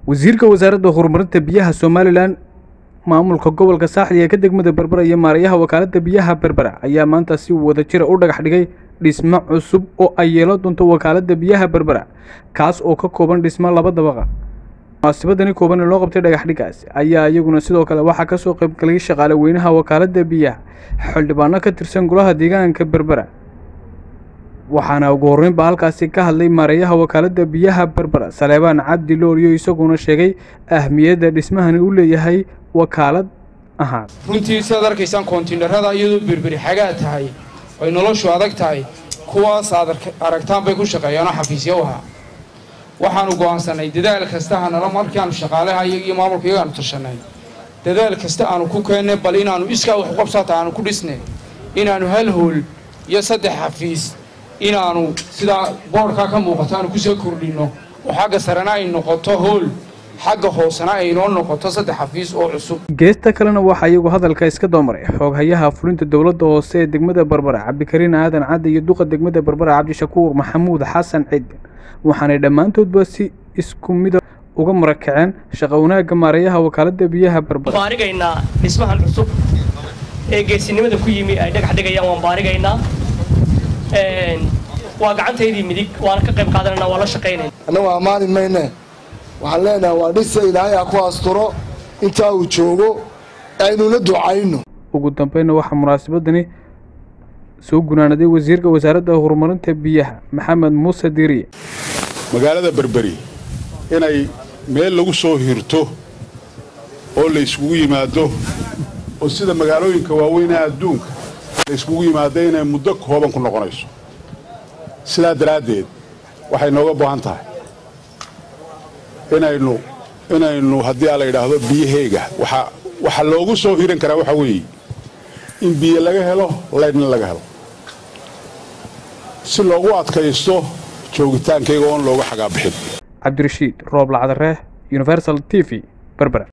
wasiirka wasaaradda horumarinta biyaha somalilan maamulka gobolka saaxli ee ka degmada berbera iyo maarayaha wakaaladda biyaha berbera ayaa maanta si wadajira u dhagax dhigay dhismo cusub oo ay yeelan doonto wakaaladda biyaha berbera kaas oo ka kooban dhismo laba dabaqa munaasabadani kooban ee loo qabtay dhagaxdhigaas ayaa iyaguna sidoo kale waxaa kasoo qaybgalay shaqaale weynaha wakaaladda biyaha xildhibaano ka tirsan golaha deegaanka berbera waxaana ugu horreynba halkaasi ka hadlay maareeyaha wakaaladda biyaha berbera saleebaan cabdi looliyo isaguna sheegay ahmiyadda dhismahani u leeyahay wakaalad ahaan runtii sidaad arkaysaan koontiinarada iyadoo berberi xagaa tahay ay noloshu adag tahay kuwaas aad aragtaan bay ku shaqeeyaanoo xafiisyo u ahaa waxaanu go'aansanay dadaal kasta hanala markaanu shaqaalaha iyaga iyo maamulka iyagaanu tashanay dadaal kasta aanu ku keennay bal inaannu iskaa wax qabsaata aanu ku dhisnay inaannu hal hool iyo saddex xafiis inaannu sidaa boodhkaa ka muuqato aanu kusoo kordhinno oo xagga sarena ay noqoto hool xagga hoosena ay inoo noqoto saddex xafiis oo cusub geesta kalena waxaa iyagu hadalka iska doomaray xooghayaha fulinta dowladda hoose ee degmada berbera cabdikariin aadan cadde iyo duqa degmada berbera cabdishakuur maxamuud xasan ciidin waxaanay dhammaantoodba si isku mida uga marakaceen shaqa wanaagga maareeyaha wakaaladda biyaha berbera baarigaynaa dhismahan cusub ee geesinimada ku yimi ay dhagax dhigayaan waan baarigaynaa waa gacantaydii midig waana ka qayb qaadanayna waa la shaqaynayna annagu ammaani mayne waxaan leenahay waa dhisa ilaahay ha ku asturo intaa uu joogo aynuna ducayno ugu dambeynna waxaa munaasabadani soo gunaanaday wasiirka wasaaradda horumarinta biyaha maxamed muuse diiriye magaalada berberi inay meel lagu soo hirto oo la yskugu yimaado oo sida magaalooyinka waaweynaha adduunka la yskugu yimaado inay muddo kooban ku noqonayso sidaa daraaddeed waxay nooga baahan tahay inaynu inaynu haddii aa la yidhaahdo biyaheyga waxaa loogu soo hiran karaa waxaa weeye in biyo laga helo laydhna laga helo si loogu adkaysto joogitaankayga oon looga xagaabixin cabdirashiid roob lacdaree universal t v berbera